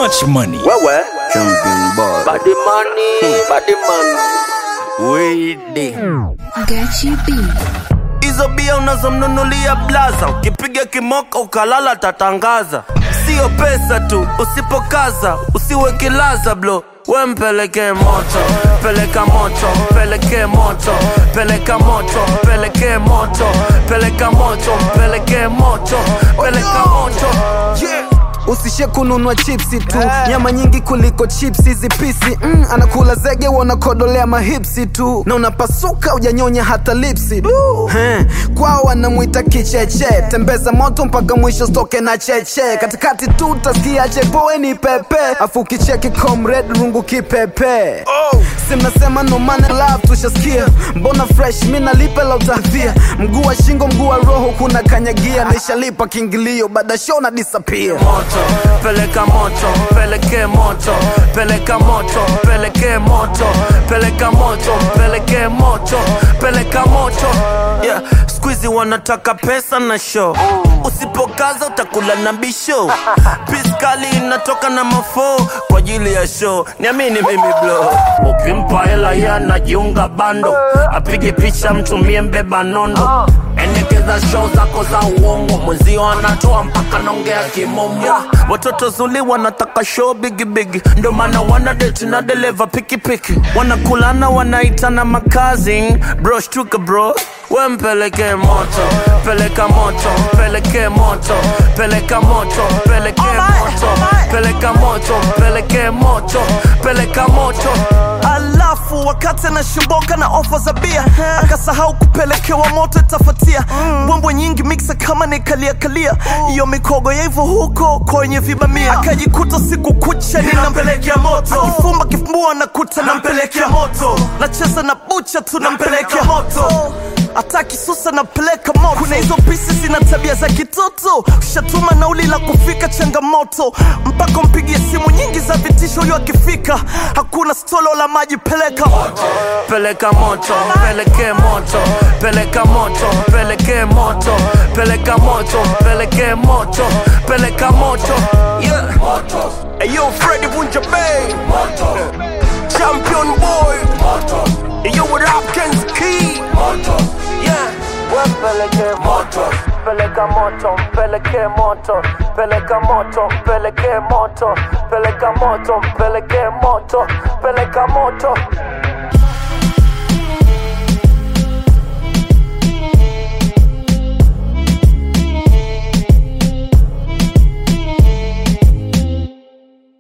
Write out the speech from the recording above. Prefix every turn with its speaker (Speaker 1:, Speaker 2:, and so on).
Speaker 1: much money.
Speaker 2: Wewe
Speaker 3: Champion boy.
Speaker 2: body money, body money.
Speaker 3: Wede.
Speaker 4: Gachi B.
Speaker 2: Hizo bia unazomnunulia blaza, ukipiga kimoka ukalala tatangaza. Sio pesa tu, usipokaza usiwe kilaza blo we mpeleke moto, peleka moto, peleke moto, peleka moto, peleke moto, peleka moto, peleke moto, peleka moto. Yeah.
Speaker 5: usishe kununua chipsi tu nyama nyingi kuliko chipsi hizi pisi mm, anakula zege wanakodolea mahipsi tu na unapasuka ujanyonya hata lipsi He, kwao wanamwita kicheche tembeza moto mpaka mwisho stoke na cheche katikati tu utasikia chepoeni pepe afu kicheki comrade rungu kipepe si mnasema no man love tushasikia mbona fresh mi nalipe la utahadhia mguu wa shingo mguu wa roho kuna kanyagia nishalipa kiingilio baada show na disappear
Speaker 2: moto, peleka moto, peleke moto, peleka moto, peleke moto, peleka moto, peleke moto, peleka moto. Yeah, squeezy wanataka pesa na show. Usipokaza utakula na bisho. Piskali inatoka na mafo kwa ajili ya show. Niamini mimi bro. Ukimpa hela yeye anajiunga bando. Apige picha mtumie mbeba nondo. Endekeza show zako za uongo, mwenzio anatoa mpaka naongea kimomo. Watoto zuli wanataka show bigi bigi, ndo maana wana date na dereva pikipiki, wanakulana wanaitana makazi. Bro shtuka bro, we mpeleke moto, peleka moto, peleke moto, peleka moto, peleke moto, peleka moto, peleke moto, peleka moto.
Speaker 6: alafu wakati anashimboka na ofa za bia akasahau kupelekewa moto itafatia mbwembwe nyingi miksa kama nikaliakalia iyo mikogo ya hivyo huko kwenye vibamia akajikuta siku kucha ninampelekea moto akifumba kifumbua nakuta nampelekea moto nacheza na bucha tu nampelekea moto hata kisusa napeleka moto kuna hizo pisi zina tabia za kitoto ushatuma nauli la kufika changamoto mpaka mpigie simu nyingi za vitisho huyo akifika hakuna stolo la maji peleka
Speaker 2: peleka moto, peleke moto, peleka moto, peleke moto, peleka moto, peleke moto, peleka moto. Yeah. Hey, yo, Freddy Bunja Bay. Champion boy. Hey, yo, with Hopkins Key. Yeah. Peleke moto, peleka moto, peleke moto, peleka moto, peleke moto, peleka moto, peleke moto, peleka moto.